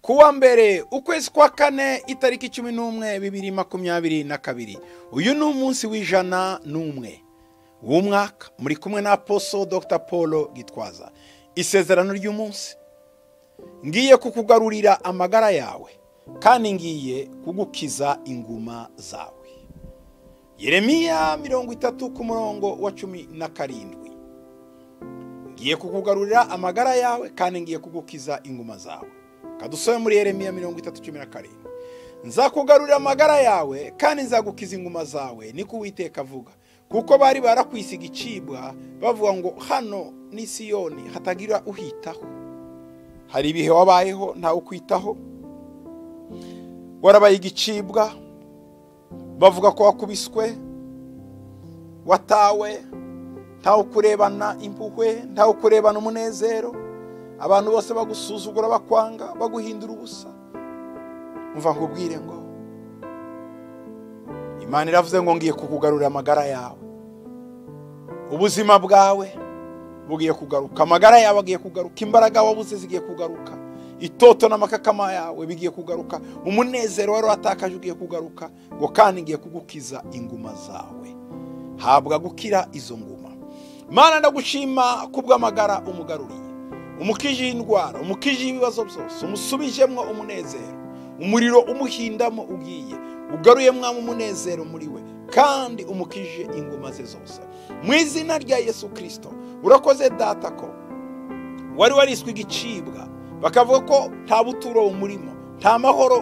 kuwa mbere ukwezi kwa kane itariki cumi n'umwe bibiri makumyabiri na kabiri uyu ni umunsi w'ijana n'umwe w'umwaka muri kumwe na poso dr paul gitwaza isezerano ry'umunsi ngiye kukugarurira amagara yawe kandi ngiye kugukiza inguma zawe yeremiya mirongo itatu ku murongo wa cumi na karindwi ngiye kukugarurira amagara yawe kandi ngiye kugukiza inguma zawe kadusobe muri yeremiya mirongo itatu cumi na karindwi nzakugarurira amagara yawe kandi nzagukiza inguma zawe niko uwiteka avuga kuko bari barakwisiga icibwa bavuga ngo hano ni siyoni hatagira uhitaho hari ibihe wabayeho ntawe ukwitaho warabaye igicibwa bavuga ko wakubiswe watawe ntawe ukurebana impuhwe ntawe ukurebana umunezero abantu bose bagusuzugura bakwanga baguhindura ubusa mva nkubwire ngo imana iravuze ngo ngiye kukugarurira amagara yawe ubuzima bwawe bugiye kugaruka amagara yawe agiye kugaruka imbaraga wabuze zigiye kugaruka itoto n'amakakama yawe bigiye kugaruka umunezero wari watakaje ugiye kugaruka ngo kandi ngiye kugukiza inguma zawe habwa gukira izo nguma mana ndagushima kubw'amagara umugaruriye umukije indwara umukije ibibazo byose umusubijemo umunezero umuriro umuhindamo ugiye ugaruye mwamo umunezero muri we kandi umukije inguma ze zose mu izina rya yesu kirisito urakoze data ko wari wariswe igicibwa bakavuga ko nta buturo umurimo nta mahoro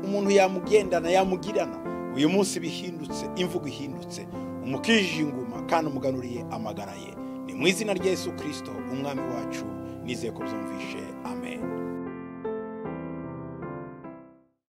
umuntu yamugendana yamugirana uyu munsi bihindutse imvugo ihindutse umukijije inguma kandi umuganuriye amagara ye ni mu izina rya Yesu kirisito umwami wacu nizeye ko byumvishe amen